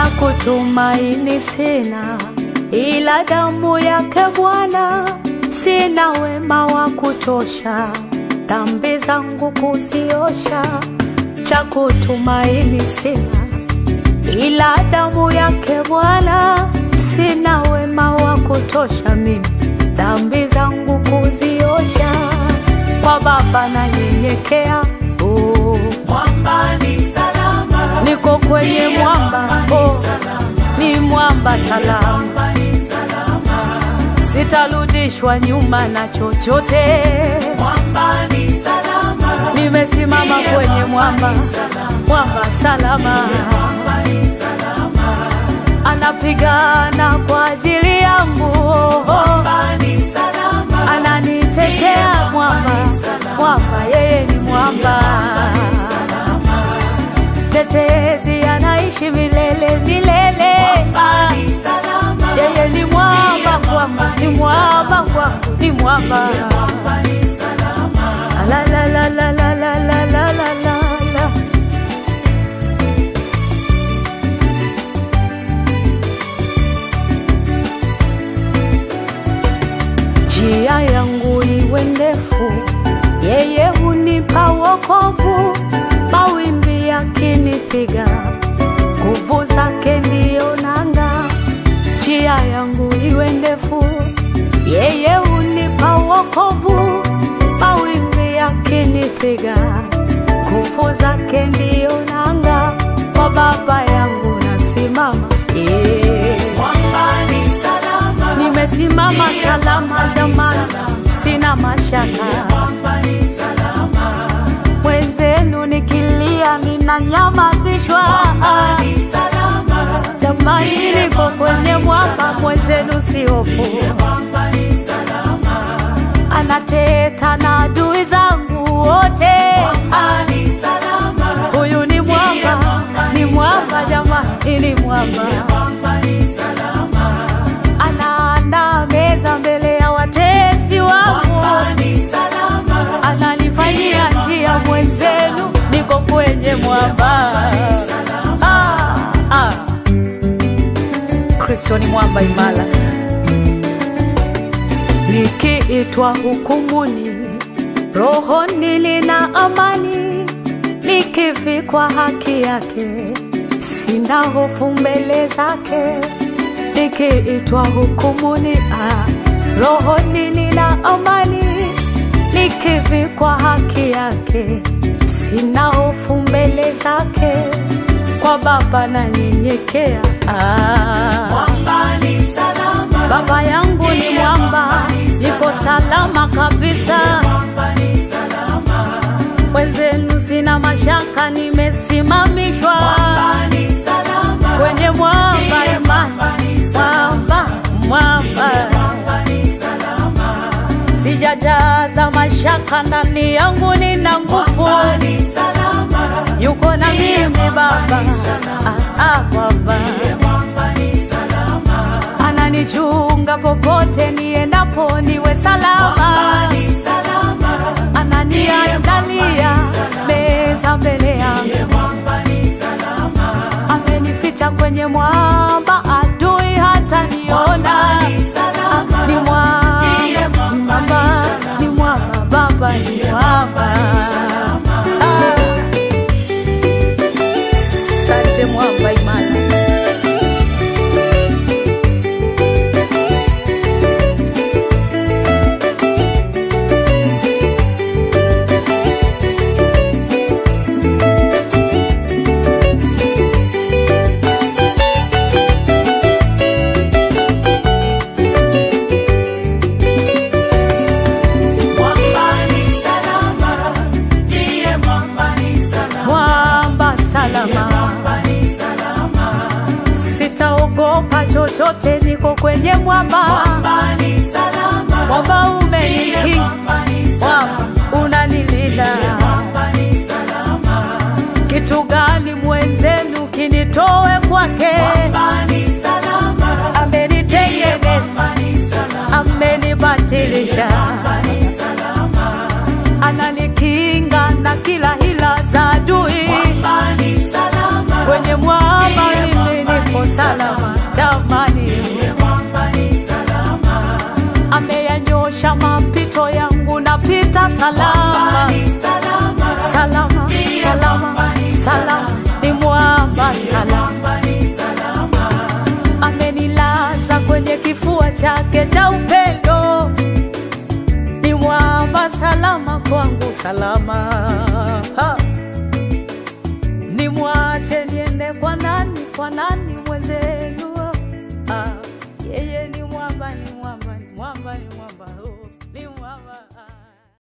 cha kutumaini sina, ila damu yake Bwana. Sina wema wa kutosha, dhambi zangu kuziosha. Cha kutumaini sina, ila damu yake Bwana. Sina wema wa kutosha mimi, dhambi zangu kuziosha. Kwa Baba nanyenyekea, oh. Mwamba ni salama, niko kwenye Ndiye mwamba mwamba ni oh. salama, ni mwamba salama, mwamba ni salama, sitarudishwa nyuma na chochote. mwamba ni salama, Nimesimama Ndiye kwenye mwamba, ni salama, mwamba salama, mwamba ni salama, anapigana kwa ajili yangu, mwamba ni salama, ananitetea mwamba, mwamba yeye ni mwamba, tetezi anaishi milele milele. mwamba ni salama, Yeye ni mwamba kwangu, ni mwamba kwangu, ni mwamba. mwamba ni salama, La la la la la la la la la la la. Njia yangu iwe ndefu, yeye hunipa wokovu. Mawimbi yakinipiga, nguvu zake ndiyo nanga. Njia yangu iwe ndefu, yeye hunipa wokovu. Mawimbi yakinipiga, nguvu zake ndiyo nanga. Kwa Baba yangu nasimama, yeah. mwamba ni salama, Nimesimama salama jamani, sina mashaka. mwamba ni salama, Mwenzenu nikilia ninanyamazishwa. mwamba ni salama, Jamani, niko kwenye mwamba, mwenzenu si hofu. mwamba ni salama, Anateta na adui zangu wote. mwamba ni salama, Huyu ni mwamba, ni mwamba jamani, ni mwamba. mwamba ni salama, Anaandaa meza mbele ya watesi wangu. mwamba ni salama, ananifanyia njia mwenzenu, niko kwenye mwamba. Ah, ah. Kristo ni mwamba imara. Nikiitwa hukumuni, rohoni nina amani, nikivikwa haki yake, sina hofu mbele zake. Nikiitwa hukumuni, ah, rohoni nina amani, nikivikwa haki yake, sina hofu mbele zake. Kwa Baba nanyenyekea, ah. mwamba ni salama, Baba yangu ni mwamba, niko salama kabisa. mwamba ni salama, Wenzenu sina mashaka, nimesimamishwa mwamba ni salama, kwenye mwamba imani, mwamba ni mwamba mwamba. mwamba ni salama, Sijajaza mashaka ndani yangu, nina nguvu, mwamba ni salama, yuko na mimi Baba. Ah, ah, Baba mwamba ni salama, ananichunga popote niendapo, niwe salama. mwamba ni salama, ananiandalia meza mbele yangu, mwamba ni salama, amenificha kwenye mwamba, adui hata niona. ni salama, Ni mwamba, ni mwamba, ni mwamba, Baba ni mwamba. Ah. Asante mwamba imara. mwamba ni salama, ndiye mwamba ni salama, Mwamba salama, mwamba ni salama, sitaogopa chochote, niko kwenye mwamba. mwamba ni salama, Mwamba ndiye umenikinga, mwamba ni salama, mwamba unanilinda. mwamba ni salama, Kitu gani mwenzenu kinitoe kwake? mwamba ni salama, Amenitengeneza, mwamba ni salama, amenibatilisha, mwamba ni salama, ananikinga na kila hila za adui. mwamba ni salama, Kwenye mwamba mimi niko salama ni salama, salama Ndiye salama mwamba ni salama salama. ni mwamba Ndiye salama mwamba ni salama. amenilaza kwenye kifua chake cha upendo, ni mwamba salama kwangu, salama ha. Nimwache niende kwa nani, kwa nani mwenzenu? Ah, yeye ni mwamba, ni mwamba, ni mwamba, ni mwamba.